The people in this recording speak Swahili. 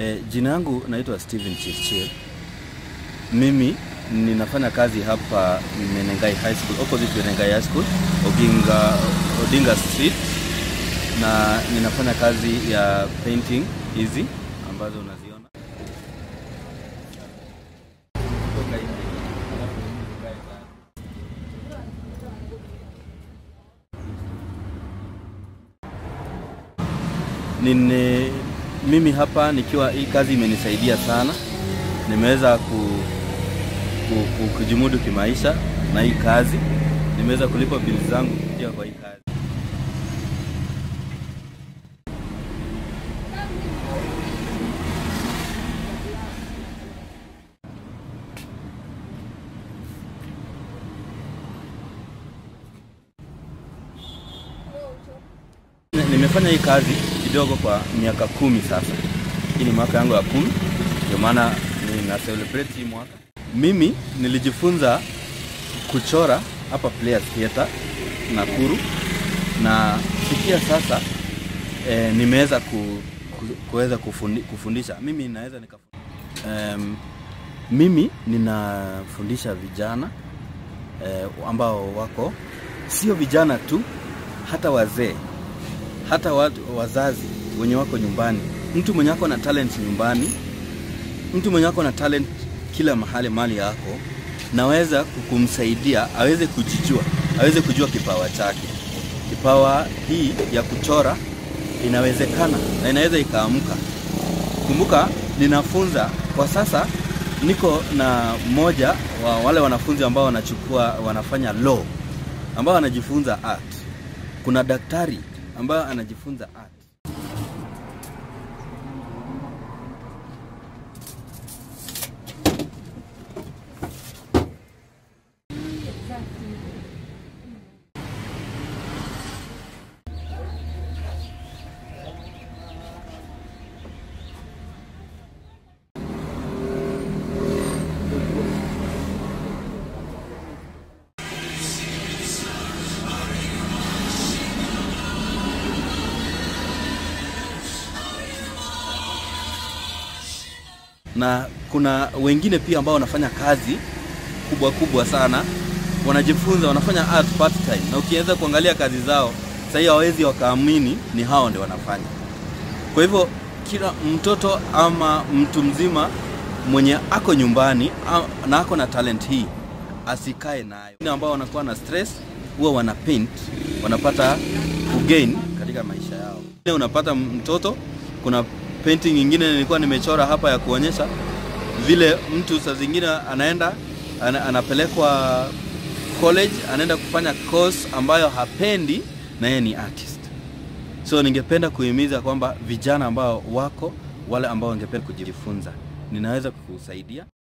E, jina yangu naitwa Steven Chirchir. Mimi ninafanya kazi hapa Menengai High School, opposite Menengai High School, Oginga, Odinga Street, na ninafanya kazi ya painting hizi ambazo unaziona Nine, mimi hapa nikiwa hii kazi imenisaidia sana, nimeweza ku, ku, ku, kujimudu kimaisha na hii kazi, nimeweza kulipa bili zangu kupitia kwa hii kazi. Nimefanya hii kazi kidogo kwa miaka kumi sasa. Hii ni mwaka yangu ya kumi, ndio maana nina celebrate hii mwaka. Mimi nilijifunza kuchora hapa Players Theatre Nakuru, na kufikia sasa e, nimeweza ku, ku, kuweza kufundi, kufundisha. Mimi naweza nika um, mimi ninafundisha vijana e, ambao wako sio vijana tu, hata wazee hata watu, wazazi wenye wako nyumbani, mtu mwenye ako na talent nyumbani, mtu mwenye ako na talent kila mahali mali yako, naweza kumsaidia aweze kujijua, aweze kujua kipawa chake. Kipawa hii ya kuchora inawezekana na inaweza ikaamka. Kumbuka, ninafunza kwa sasa, niko na mmoja wa wale wanafunzi ambao wanachukua wanafanya law, ambao wanajifunza art. Kuna daktari ambayo anajifunza art. na kuna wengine pia ambao wanafanya kazi kubwa kubwa sana, wanajifunza, wanafanya art part time, na ukianza kuangalia kazi zao sasa hivi hawezi wakaamini ni hao ndio wanafanya. Kwa hivyo kila mtoto ama mtu mzima mwenye ako nyumbani na ako na talent hii asikae nayo. Wengine ambao wanakuwa na stress huwa wana paint, wanapata kugain katika maisha yao. Unapata mtoto, kuna painting nyingine nilikuwa nimechora hapa ya kuonyesha vile mtu saa zingine anaenda ana, anapelekwa college anaenda kufanya course ambayo hapendi na yeye ni artist. So ningependa kuhimiza kwamba vijana ambao wako wale ambao wangependa kujifunza, ninaweza kukusaidia.